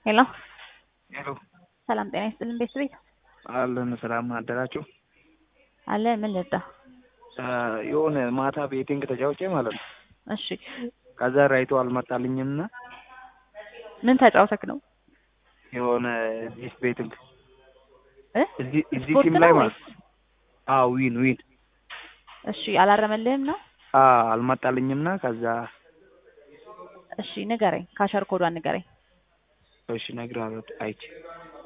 ሄሎ ሄሎ ሰላም ጤና ይስጥልን ቤተሰቤት አለን ሰላም አደራችሁ። አለ ምን ልርዳ? የሆነ ማታ ቤቲንግ ተጫውቼ ማለት ነው። እሺ ከዛ ራይቶ አልመጣልኝም እና ምን ተጫውተክ ነው? የሆነ ዚስ ቤቲንግ እ እዚህ እዚህ ስፖርት ሲም ላይ ነው ማለት ነው። አዎ ዊን ዊን እሺ አላረመልህም ነው? አ አልመጣልኝም እና ከዛ እሺ ንገረኝ፣ ካሸር ኮዷን ንገረኝ። እሺ እነግርሃለሁ አይቼ